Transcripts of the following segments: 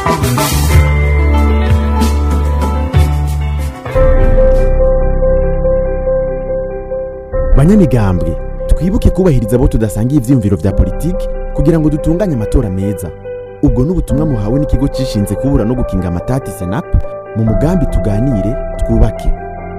banyamigambwe twibuke kubahiriza abo tudasangiye ivyiyumviro vya politiki kugira ngo dutunganye amatora meza ubwo n'ubutumwa muhawe n'ikigo cishinze kubura no gukinga amatati senap mu mugambi tuganire twubake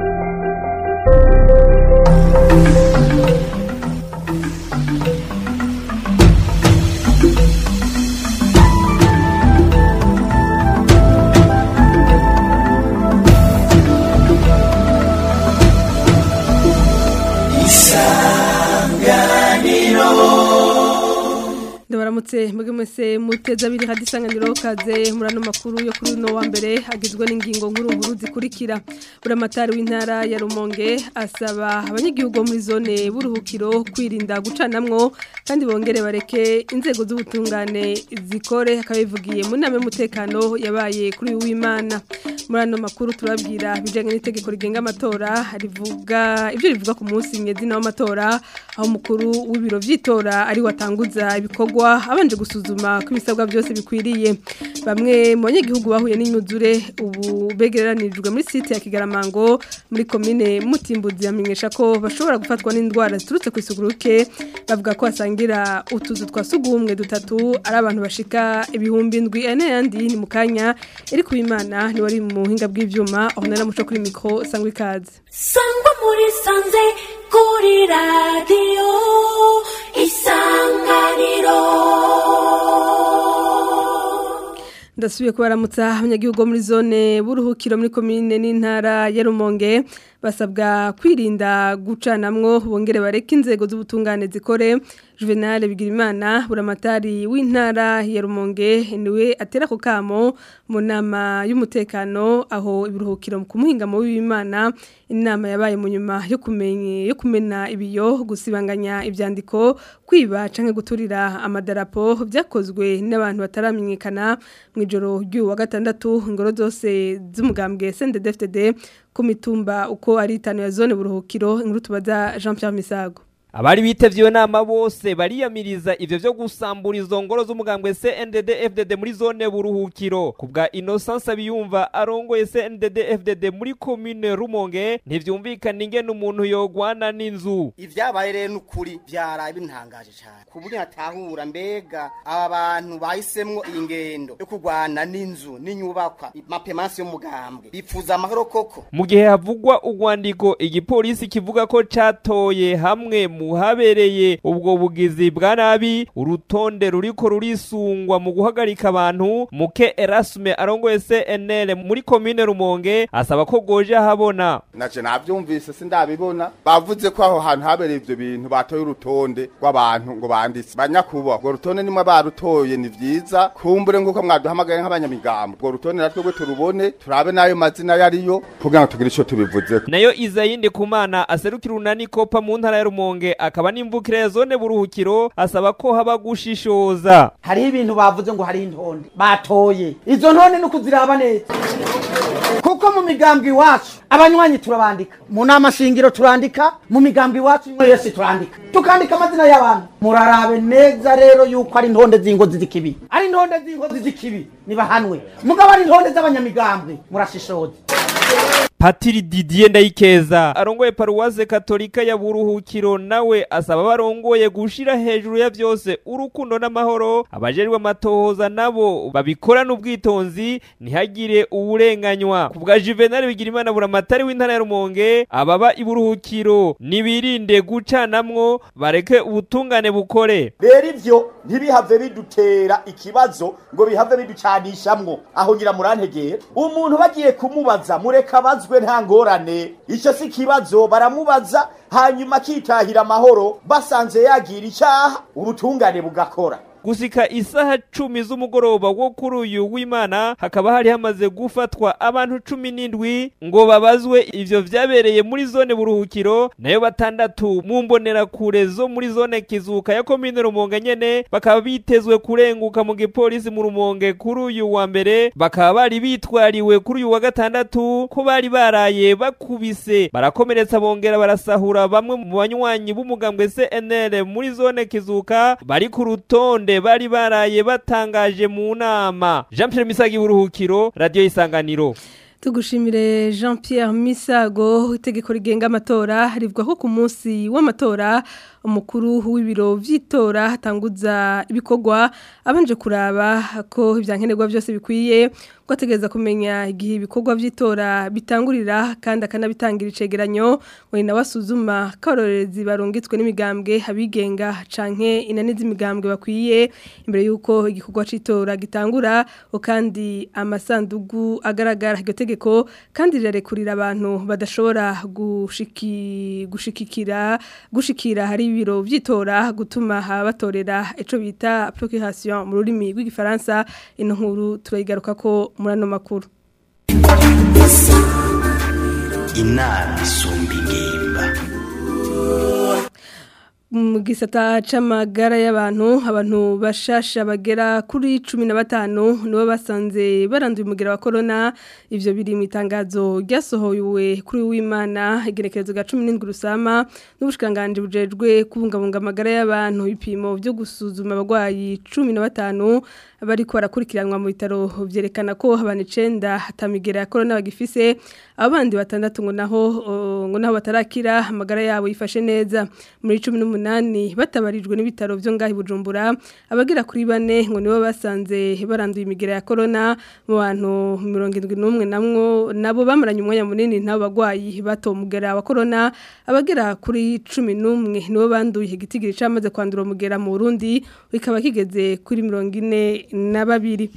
ndabaramutse mwebwe mwese muteze abiri hadi isanganiro kaze muri ano makuru yo kuri uno wa mbere agizwe n'ingingo nkuru nkuru zikurikira buramatari w'intara ya rumonge asaba abanyagihugu bo muri zone b'uruhukiro kwirinda gucanamwo kandi bongere bareke inzego z'ubutungane zikore akabivugiye mu nama y'umutekano yabaye kuri uyu w'imana muri ano makuru turabwira ibijyanye n'itegeko rigenga amatora rivuga ibyo rivuga ku munsi mwezi w'amatora aho umukuru w'ibiro by'itora ari watanguza ibikorwa abanje gusuzuma ko ibisabwa byose bikwiriye bamwe mu banyagihugu bahuye n'inyuzure ubu begeranirijwe muri site ya Kigaramango muri komine Mutimbuzi yamenyesha ko bashobora gufatwa n'indwara ziturutse ku isuguruke bavuga ko asangira utuzu twa sugumwe dutatu ari abantu bashika ibihumbi ndwi ane yandi ni mukanya iri kubimana ni wari mu buhinga bw'ivyuma aho naramuco kuri mikro sangwa ikaze sangwa muri sanze kuri radiyo isanganiro ndasubiye kubaramutsa abanyagihugu bo muri zone b'uruhukiro muri komine n'intara ya Rumonge basabwa kwirinda gucanamwo bongere bareke inzego z'ubutungane zikore Juvenal Bigirimana buramatari w'intara ya Rumonge niwe atera ko kamo mu nama y'umutekano aho ibiruhukiro ku muhinga mu w'Imana inama yabaye mu nyuma yo kumenye yo kumena ibiyo gusibanganya ivyandiko kwiba canke guturira amadarapo byakozwe n'abantu bataramenyekana mu ijoro ry'uwa gatandatu ingoro zose z'umugambwe CNDD-FDD ku mitumba uko ari itanu ya zone buruhukiro inkuru tubaza Jean Pierre Misago abari bitevye iyo nama bose bariyamiriza ivyo vyo gusambura izo ngoro z'umugambwe CNDD FDD muri zone buruhukiro kubwa Innocence biyumva arongoye CNDD FDD muri commune Rumonge ntivyumvikana ingene umuntu yogwana n'inzu ivyabaye rero n'ukuri vyaraye bintangaje cyane ku buryo hatahura mbega aba bantu bahisemwo iyi ngendo yo kurwana n'inzu n'inyubakwa mapemansi y'umugambwe bipfuza amahoro koko mu gihe havugwa urwandiko igipolisi kivuga ko catoye hamwe mu habereye ubwo bugizi bwa nabi urutonde ruriko rurisungwa mu guhagarika abantu muke Erasme arongoye CNL muri commune Rumonge asaba ko goje habona naje navyumvise sindabibona bavuze ko aho hantu habereye ivyo bintu batoye urutonde rw'abantu ngo banditse banyakuba urwo rutonde nimwe barutoye ni vyiza kumbure nguko mwaduhamagaye nk'abanyamigambo urwo rutonde natwe gwe turubone turabe nayo mazina yariyo kugira ngo tugire ico tubivuze nayo Izayindi Kumana aserukira unani kopa mu ntara ya Rumonge akaba n'imvukire ya zone buruhukiro asaba ko haba gushishoza hariho ibintu bavuze ngo hari intonde batoye izo ntonde no kuziraba neza kuko mu migambwe iwacu abanywanyi turabandika mu nama shingiro turandika mu migambwe iwacu imwe yose turandika tukandika amazina y'abantu murarabe neza rero yuko ari intonde z'ingozi z'ikibi ari intonde z'ingozi z'ikibi nibahanwe mugabo ari intonde z'abanyamigambwe murashishoza Patiri Didier Ndayikeza arongoye paruwase katolika ya buruhukiro nawe asaba barongoye gushira hejuru ya vyose urukundo n'amahoro abajejwe amatohoza nabo babikorana ubwitonzi ntihagire uburenganywa kubwa Juvenal Bigirimana buramatari w'intara ya Rumonge ababa iburuhukiro nibirinde gucanamwo bareke ubutungane bukore rero ivyo ntibihave bidutera ikibazo ngo bihave biducanishamwo aho ngira murantegera umuntu bagiye kumubaza mureka bazwe nta ngorane icyo si ikibazo baramubaza hanyuma akitahira amahoro basanze yagira icyaha ubutungane bugakora gusika isaha cumi z'umugoroba wo kuri uyu w'imana hakaba hari hamaze gufatwa abantu cumi n'indwi ngo babazwe ivyo vyabereye muri zone buruhukiro nayo batandatu mu mbonerakure zo muri zone kizuka ya komine rumonge nyene bakaba bitezwe kurenguka mu gipolisi mu rumonge kuri uyu wa mbere bakaba bari bitwariwe kuri uyu wa gatandatu ko bari baraye bakubise barakomeretsa bongera barasahura bamwe mu banywanyi b'umugambwe CNL muri zone kizuka bari ku rutonde bose bari baraye batangaje mu nama Jean Pierre Misagi buruhukiro radio isanganiro Tugushimire Jean Pierre Misago itegeko rigenga amatora rivuga ko ku munsi w'amatora umukuru w'ibiro vy'itora hatanguza ibikorwa abanje kuraba ko ivyankenerwa byose bikwiye ko ategereza kumenya igihe ibikorwa vy'itora bitangurira kandi akanabitangira icegeranyo ngo ni nawe asuzuma ko abarorerezi barungitswe n'imigambwe abigenga canke inani z'imigambwe bakwiye imbere y'uko igikorwa c'itora gitangura o kandi amasandugu agaragara iryo tegeko kandi rirarekurira abantu badashobora gushiki gushikikira gushikira hari ibiro vy'itora gutuma abatorera ico bita procuration mu rurimi rw'igifaransa ino nkuru turayigaruka ko muri ano makuru inama isumba ingimba mu gisata c'amagara y'abantu abantu bashasha bagera kuri cumi na batanu nibo basanze baranduye umugera wa corona ivyo biri mu itangazo ryasohowe kuri w'imana igerekerezo ga cumi n'indwi rusama n'ubushikiranganji bujejwe kubungabunga amagara y'abantu ibipimo vyo gusuzuma abagwayi cumi na batanu bariko barakurikiranwa mu bitaro vyerekana ko abantu icenda hatamigera ya corona bagifise abandi batandatu ngo naho uh, ngo naho batarakira amagara yabo yifashe neza muri 18 batabarijwe n'ibitaro vyo ngahi Bujumbura abagera kuri bane ngo nibo basanze baranduye imigera ya corona mu bantu 71 namwo nabo bamaranye umwanya munini nabo bagwayi batomugera wa corona abagera kuri 11 nibo banduye igitigiri cyamaze kwandura umugera mu Burundi bikaba kigeze kuri 40 na babiri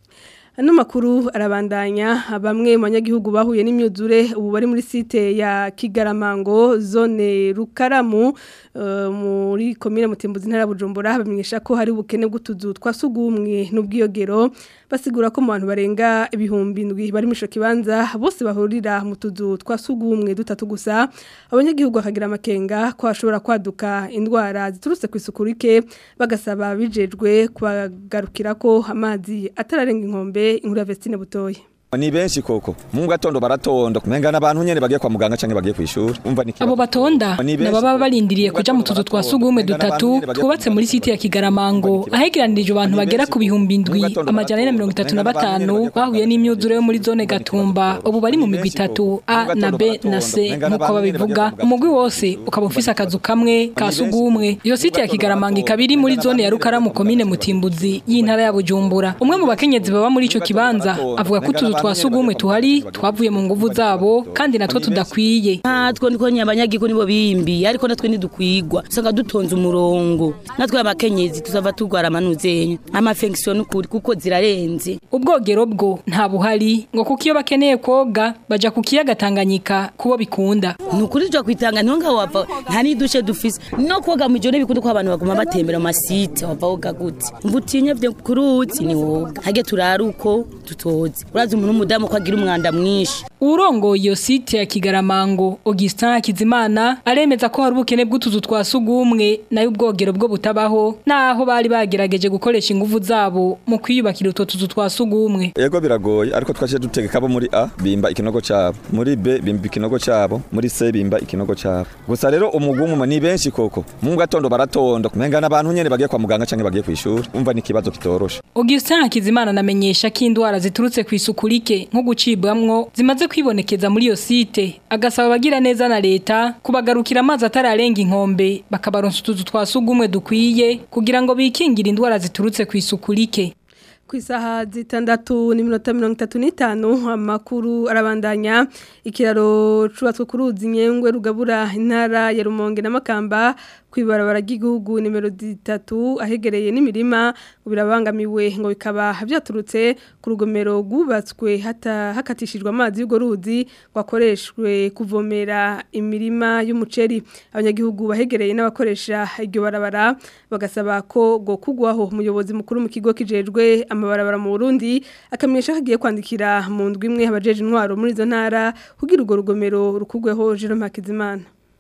Ano makuru arabandanya bamwe mu banyagihugu bahuye n'imyuzure ubu bari muri site ya Kigaramango zone Rukaramu uh, muri komine Mutimbuzi ntara Bujumbura bamenyesha ko hari ubukene bw'utuzu twasugumwe n'ubwiyogero basigura ko mu bantu barenga ibihumbi ndwi bari mu kibanza bose bahurira mu tuzu twasugumwe dutatu gusa abanyagihugu bakagira amakenga ko hashobora kwaduka indwara ziturutse ku isuku rike bagasaba bijejwe kubagarukira ko amazi atararenga inkombe inkuru ya Vestine Butoye ni benshi koko mu gatondo baratonda kumenga n'abantu nyene bagiye kwa muganga canke bagiye kwishura umva ni abo batonda nababa barindiriye kuja mu tuzu twa sugumwe dutatu twubatse muri site ya Kigaramango ahegeranirije abantu bagera ku bihumbi indwi amajana na mirongo itatu na batanu bahuye n'imyuzure yo muri zone Gatumba ubu bari mu migwi itatu A na B na C nkuko babivuga umugwi wose ukaba ufise akazu kamwe ka sugumwe iyo site ya Kigaramango ikaba iri muri zone ya Rukaramu komine Mutimbuzi y'intara ya Bujumbura umwe mu bakenyezi baba muri ico kibanza avuga ko utuzu twasugumwe tuhari twavuye mu nguvu zabo kandi natwo tudakwiye natwo niko nyabanyagiko nibo bimbi ariko natwe ntidukwigwa usanga dutonze umurongo natwe abakenyezi tuzava turwara amanuzenya amafengisiyo n'ukuri kuko zirarenze ubwogero bwo nta buhari ngo kuko iyo bakeneye koga baja ku kiyaga Tanganyika kubo bikunda ni ukuri tujya kwitanga niho ngaho wava nta n'idushe dufise no koga mu ijoro bikunda ko abantu baguma batembera amasite wava woga gute mva utinye vye ku ruzi ni woga hage turara uko tutoze urazi umuntu w'umudamu ko agira umwanda mwinshi urongoye iyo site ya Kigaramango Augustin Hakizimana aremeza ko hari ubukene bw'utuzu twa sugumwe nayo ubwogero bwo butabaho naho bari bagerageje gukoresha ingufu zabo mu kwiyubakira utwo tuzu twa sugumwe yego biragoye ariko twaje dutegeka abo muri A bimba ikinogo cabo muri B bimba ikinogo cabo muri C bimba ikinogo cabo gusa rero umugumu ni benshi koko mu gatondo baratonda kumenga n'abantu nyene bagiye kwa muganga canke bagiye kwishura umva ni kibazo kitorosha Augustin Hakizimana namenyesha ko indwara ziturutse ku isuku rike nko gucibwamwo zimaze kwibonekeza muri iyo site agasaba abagira neza na leta kubagarukira amazi atararenga inkombe bakabaronsa utuzu twa sugumwe dukwiye kugira ngo bikingire indwara ziturutse ku isuku rike ku isaha zitandatu n'iminota mirongo itatu n'itanu amakuru arabandanya ikiraro cubatswe ku ruzi nyengwe rugabura intara ya rumonge na makamba kwibarabara ry'igihugu nimero zitatu ahegereye n'imirima birabangamiwe ngo bikaba byaturutse ku rugomero rwubatswe hakatishijwe amazi y'urwo ruzi rwakoreshwe kuvomera imirima y'umuceri abanyagihugu bahegereye n'abakoresha iryo barabara bagasaba ko ngo kugwaho umuyobozi mukuru mu kigo kijejwe amabarabara mu Burundi akamenyesha ko agiye kwandikira mu ndwi imwe abajeje intwaro muri izo ntara kugira urwo rugomero rukugweho Jerome Hakizimana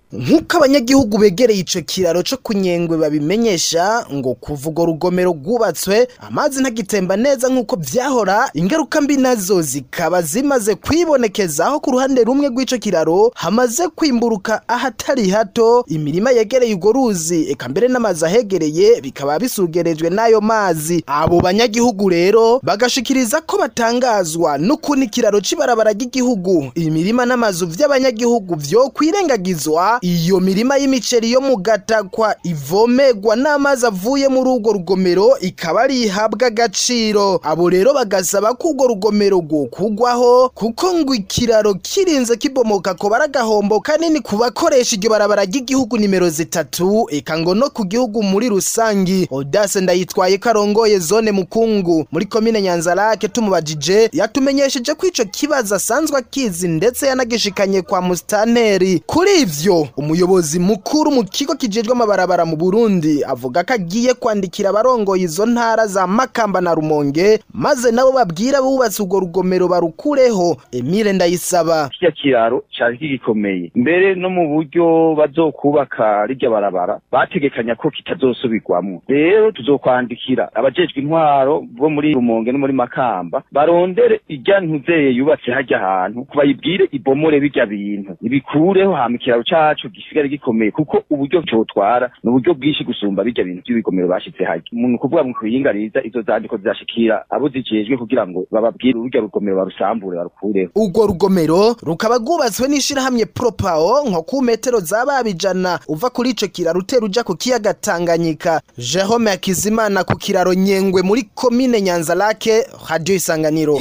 nk'uko abanyagihugu begereye ico kiraro co kunyengwe babimenyesha ngo kuva urwo rugomero rwubatswe amazi ntagitemba neza nk'uko vyahora ingaruka mbi nazo zikaba zimaze kwibonekeza aho ku ruhande rumwe rw'ico kiraro hamaze kwimburuka ahatari hato imirima yegereye urwo ruzi eka mbere n'amazi ahegereye bikaba bisugerejwe n'ayo mazi abo banyagihugu rero bagashikiriza ko batangazwa n'ukuntu ikiraro c'ibarabara ry'igihugu imirima n'amazu vy'abanyagihugu vyo kwirengagizwa iyo mirima y'imiceri yo mu gatakwa ivomegwa n'amazi avuye muri urwo rugomero ikaba ari ihabwa agaciro abo rero bagasaba ko urwo rugomero rwokugwaho kuko ngo ikiraro kirinze kibomoka ko baragahombo kanini ku bakoresha iryo barabara ry'igihugu nimero zitatu eka ngo no ku gihugu muri rusangi odase ndayitwaye ko arongoye zone mukungu muri komine nyanzarake tumubajije yatumenyesheje ko ico kibazo asanzwe akizi ndetse yanagishikanye kwa musitanteri kuri ivyo umuyobozi mukuru mu kigo kijejwe amabarabara mu Burundi avuga ko agiye kwandikira abarongoye izo ntara za Makamba na Rumonge maze nabo babwira bubatse urwo rugomero barukureho Emile Ndayisaba kirya kiraro cari kigikomeye mbere no mu buryo bazokubaka rirya barabara bategekanya ko kitazosubirwamwo rero tuzokwandikira abajejwe intwaro bo muri Rumonge no muri Makamba barondere irya ntuzeye yubatse harya hantu bayibwire ibomore birya bintu ibikureho hama ikiraro cacu gisigare gikomeye kuko uburyo cotwara ni uburyo bwinshi gusumba birya bintu by'ibigomero bashize harya umuntu kuvuga mu kuyingariza izo zandiko zizashikira abo zijejwe kugira ngo bababwire ururya rugomero barusambure barukureho urwo rugomero rukaba rwubatswe n'ishirahamwe propao nko ku metero zababijana uva kuri ico kiraro utera uja ku kiyaga Tanganyika Jerome Akizimana ku kiraro Nyengwe muri komine Nyanzarake radio isanganiro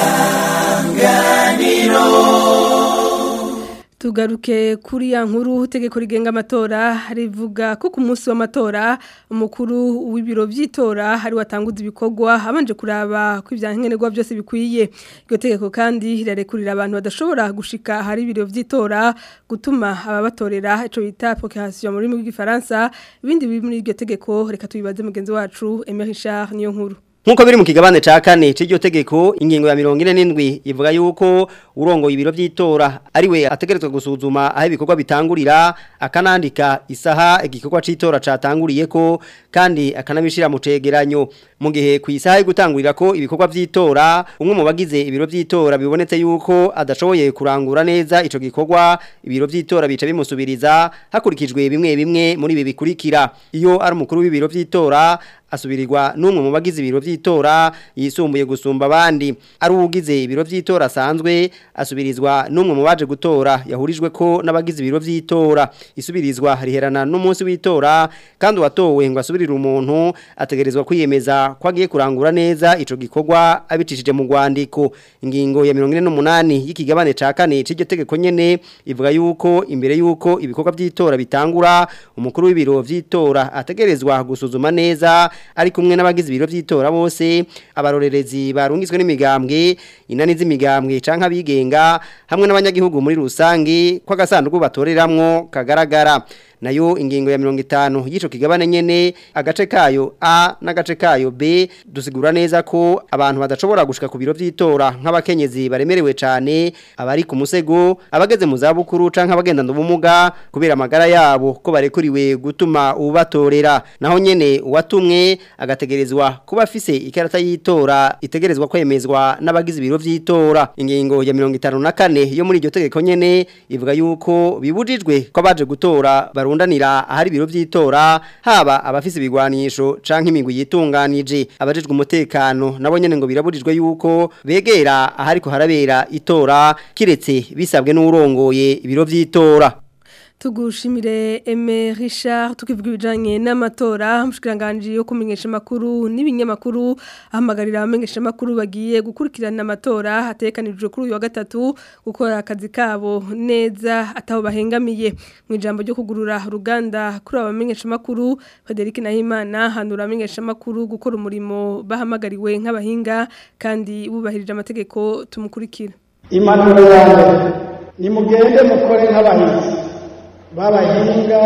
Tugaruke kuri ya nkuru itegeko rigenga amatora rivuga ko ku munsi w'amatora umukuru w'ibiro by'itora hari watanguza ibikorwa abanje kuraba ko ibyankenerwa byose bikwiye iryo tegeko kandi rirarekurira abantu badashobora gushika hari ibiro by'itora gutuma ababatorera ico bita procreation muri mu gifaransa ibindi biri muri iryo tegeko reka tubibaze mugenzi wacu Emery Richard niyo nkuru Nkuko biri mu kigabane ca kane c'iryo tegeko ingingo ya 47 ivuga yuko urongo ibiro by'itora ari we ategerezwa gusuzuma aho ibikorwa bitangurira akanandika isaha igikorwa c'itora catanguriye ko kandi akanabishira mu cegeranyo mu gihe ku isaha yo gutangurira ko ibikorwa by'itora umwe mu bagize ibiro by'itora bibonetse yuko adashoboye kurangura neza ico gikorwa ibiro by'itora bica bimusubiriza hakurikijwe bimwe bimwe muri ibi bikurikira iyo ari umukuru w'ibiro by'itora asubirirwa n'umwe mu bagize ibiro by'itora yisumbuye gusumba abandi ari ugize ibiro by'itora asanzwe asubirizwa n'umwe mu baje gutora yahurijwe ko n'abagize ibiro by'itora isubirizwa riherana n'umunsi w'itora kandi watowe ngo asubirire umuntu ategerezwa kwiyemeza ko agiye kurangura neza ico gikorwa abicishije mu rwandiko ingingo ya 48 y'ikigabane ca kane c'iryo tegeko nyene ivuga yuko imbere yuko ibikorwa by'itora bitangura umukuru w'ibiro by'itora ategerezwa gusuzuma neza ari kumwe n'abagize ibiro by'itora bose abarorerezi barungitswe n'imigambwe inani z'imigambwe canke abigenga hamwe n'abanyagihugu muri rusangi ko agasanduku batoreramwo kagaragara nayo ingingo ya 50 y'ico kigabane nyene agace kayo A n'agace kayo B dusigura neza ko abantu badashobora gushika ku biro by'itora nk'abakenyezi baremerewe cane abari ku musego abageze mu za bukuru canke abagendana ubumuga kubera amagara yabo ko barekuriwe gutuma ubatorera naho nyene uwatumwe agategerezwa kuba afise ikarata y'itora itegerezwa kwemezwa n'abagize ibiro by'itora ingingo ya 54 yo muri iryo tegeko nyene ivuga yuko bibujijwe ko baje gutora barundanira ahari ibiro by'itora haba abafise ibigwanisho canke imigwi yitunganije abajejwe umutekano nabo nyene ngo birabujijwe yuko begera ahari ko harabera itora kiretse bisabwe n'urongoye ibiro by'itora tugushimire Aime Richard tukivuga ibijanye n'amatora mushikiranganje yo kumenyesha makuru n'ibinyamakuru ahamagarira abamenyesha makuru bagiye gukurikirana amatora hatekanijwe kuri uyu wa gatatu gukora akazi kabo neza ataho bahengamiye mu ijambo ryo kugurura uruganda kuri abamenyesha makuru Frederic Nahimana hanura abamenyesha makuru gukora umurimo bahamagariwe nk'abahinga kandi bubahirije amategeko tumukurikira impanuro yanjye nimugende mukore nk'abahinzi babahinga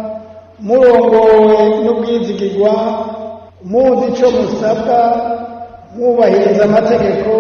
murongowe n'ubwizigirwa muzi icyo musabwa mwubahiriza amategeko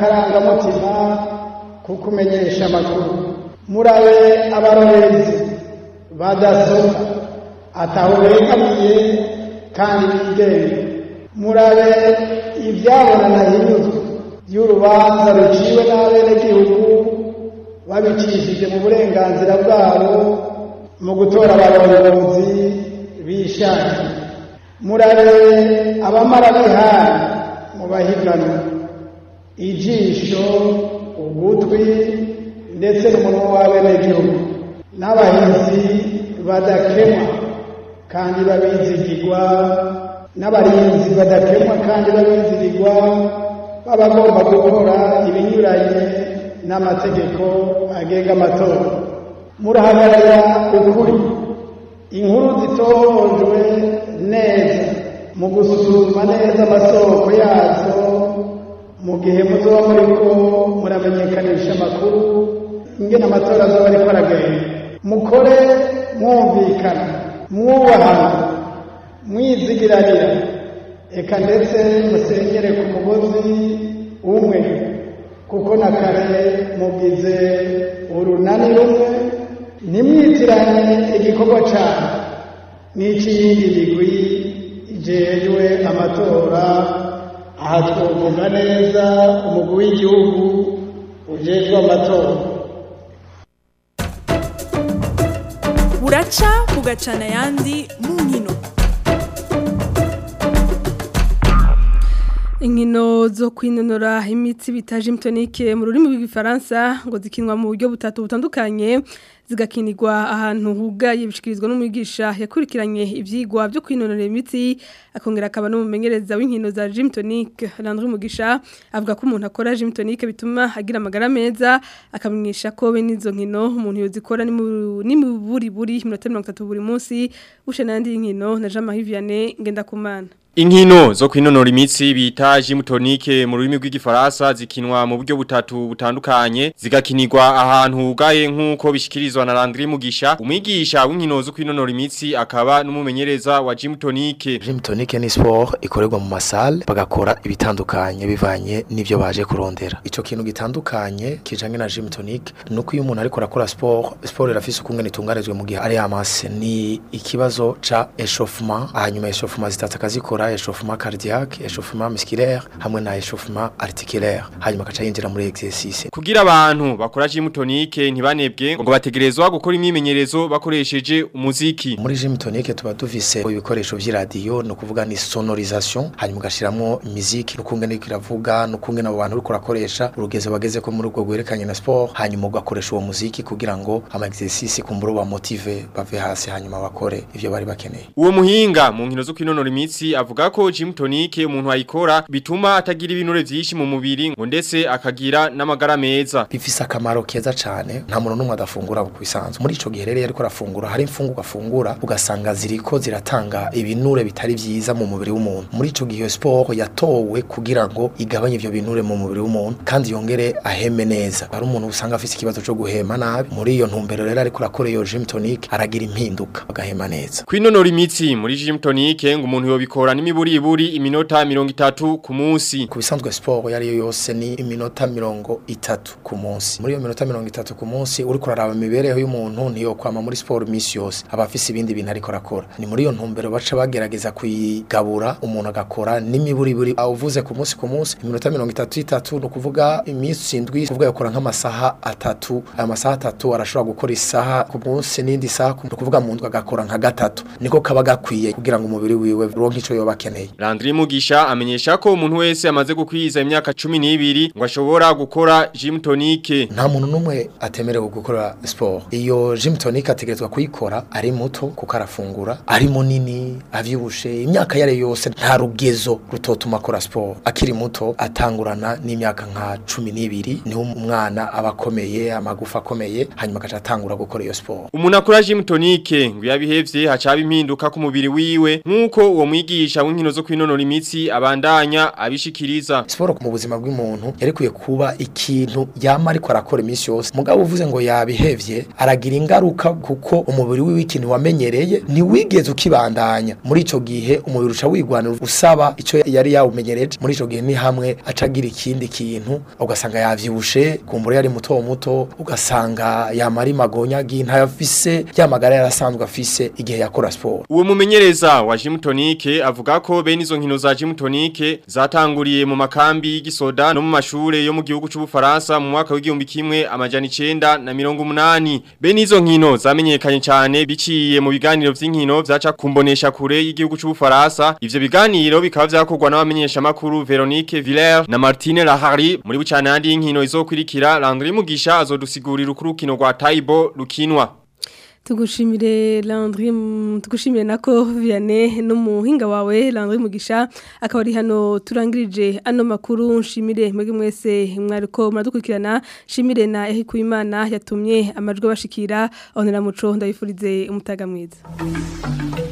n'akarangamutima ko kumenyesha amakuru murabe abarorerezi badasohoka ataho begamiye kandi bigenga murabe ibyabona na hinyuzwa y'urubanza ruciwe n'abenegihugu babicishije mu burenganzira bwabo mu gutora abarongozi bishakiye murabe abamara bihari mu bahiganwa ijisho ugutwi ndetse n'umunwa w'abenegihugu n'abahinzi badakemwa kandi babizigirwa n'abarinzi badakemwa kandi babizigirwa baba bagomba gukora ibinyuranye n'amategeko agenga amatora murahagarara ukuri inkuru zitohojwe neza mu gusuzuma neza amasoko yazo mu gihe muzoba muriko muramenyekanisha amakuru ingene amatora azoba ariko aragenda mukore mwumvikana mwubahana mwizigiranira eka ndetse musengere ku mugozi umwe kuko na kare mugize urunani rumwe ntimwitiranye igikorwa cyane n'ikiyindi migwi ijejwe amatora aha twovuga neza umugwi w'igihugu ujejwe amatora buraca bugacana ayandi mu nkino inkino zo kwinonora imitsi bita gymtonique mu rurimi rw'igifaransa ngo zikinwa mu buryo butatu butandukanye zigakinirwa ahantu hugaye bishikirizwa n'umwigisha yakurikiranye ivyigwa byo kwinonora imitsi akongera akaba n'umumenyereza w'inkino za gymtonique Landry Mugisha avuga ko umuntu akora gymtonique bituma agira amagara meza akamenyesha ko be nizo nkino umuntu yozikora ni mu ni mu buri buri minota 30 buri munsi ushe nandi nkino na Jean Marie Vianney ngenda kumana Inkino zo kwinonora imitsi bita gymtonique mu rurimi rw'igifaransa zikinwa mu buryo butatu butandukanye zigakinirwa ahantu hugaye nkuko bishikirizwa na Landry Mugisha umwigisha w'inkino zo kwinonora imitsi akaba n'umumenyereza wa gymtonique Gymtonique ni sport ikorerwa mu masale bagakora ibitandukanye bivanye n'ivyo baje kurondera ico kintu gitandukanye kijanye na gymtonique nuko iyo umuntu ariko arakora sport sport irafise ukungene itunganijwe mu gihe ari amase ni ikibazo ca échauffement hanyuma échauffement zitatu akazikora échauffement cardiaque échauffement musculaire hamwe na échauffement articulaire hanyuma akaca yinjira muri exercice kugira abantu bakora gymtonique ntibanebwe ngo bategerezwa gukora imyimenyerezo bakoresheje umuziki muri gymtonique tuba dufise ibikoresho vy'iradiyo no kuvuga ni sonorisation hanyuma ugashiramwo muziki n'ukungene iriko iravuga n'ukungene abo bantu uriko urakoresha urugeze bageze ko muri ubwo gwerekanye na sport hanyuma ugakoresha uwo muziki kugira ngo ama exercice kumbura ba motive bave hasi hanyuma bakore ivyo bari bakeneye uwo muhinga mu nkino zo kwinonora imitsi avuga ko gymtonique umuntu ayikora bituma atagira ibinure vyinshi mu mubiri ngo ndetse akagira n'amagara meza bifise akamaro keza cane nta muntu numwe adafungura ku bisanzwe muri ico gihe rero ariko arafungura hari imfungurwa afungura ugasanga ziriko ziratanga ibinure bitari vyiza mu mubiri w'umuntu muri ico gihe sport yatowe kugira ngo igabanye ivyo binure mu mubiri w'umuntu kandi yongere aheme neza hari umuntu usanga afise ikibazo co guhema nabi muri iyo ntumbero rero ariko arakora iyo gymtonique aragira impinduka agahema neza kwinonora imitsi muri gymtonique ngo umuntu yobikora n'imiburiburi iminota 30 ku munsi ku bisanzwe sport yari yo yose ni iminota 30 ku munsi muri iyo minota 30 ku munsi uri kuraraba imibereho y'umuntu ntiyo kwama muri sport imisi yose aba afise ibindi bintu ariko arakora ni muri iyo ntumbero baca bagerageza kuyigabura umuntu agakora n'imiburiburi uvuze ku munsi ku munsi iminota 33 no kuvuga imisi indwi kuvuga yakora nk'amasaha atatu aya masaha atatu arashobora gukora isaha ku munsi n'indi saha ku kuvuga mu ndwi agakora nka gatatu niko kaba gakwiye kugira ngo umubiri wiwe uronke ico yoba akeneye Landry Mugisha amenyesha ko umuntu wese amaze gukwiza imyaka 12 ngo ashobora gukora gymtonique nta muntu numwe atemerewe gukora sport iyo gymtonique ategerezwa kuyikora ari muto kuko arafungura ari munini avyibushe imyaka yare yose nta rugezo rutotuma akora sport akiri muto atangurana n'imyaka nka 12 niho umwana aba akomeye amagufa akomeye hanyuma akaca atangura gukora iyo sport umuntu akora gymtonique ngo yabihevye hacaba impinduka ku mubiri wiwe nkuko uwo mwigisha umumenyesha w'inkino zo kwinonora imitsi abandanya abishikiriza siporo mu buzima bw'umuntu yarikuye kuba ikintu yama ariko arakora iminsi yose mugabo uvuze ngo yabihevye aragira ingaruka kuko umubiri wiwe ikintu wamenyereye ntiwigeze ukibandanya muri ico gihe umubiri uca wigwanira usaba ico yari yawumenyereje muri ico gihe ni hamwe acagira ikindi kintu ugasanga yavyibushe kumbura yari muto muto ugasanga yamara magonya ntayafise yamagara yarasanzwe afise igihe yakora siporo uwo mumenyereza wa Gym Tonique avuga ko bene izo nkino za Gym Tonique zatanguriye mu makambi y'igisoda no mu mashure yo mu gihugu c'ubufaransa mu mwaka w'igihumbi kimwe amajana 9 na mirongo umunani bene izo nkino zamenyekanye cyane biciye mu biganiro vy'inkino vyaca kumbonesha kure y'igihugu c'ubufaransa ivyo biganiro bikaba vyakorwa n'abamenyesha makuru Veronique Villers na Martine Lahari muri bucanandi y'inkino izokurikira Landry Mugisha azodusigurira ukurukino rwa Taibo rukinwa tugushimire Landry tugushimire nako Vianney n'umuhinga wawe Landry Mugisha akaba ari hano turangirije ano makuru nshimire mwege mwese mwariko muradukurikirana shimire na Eric Uwimana yatumye amajwi bashikira aho muco ndabifurize umutaga mwiza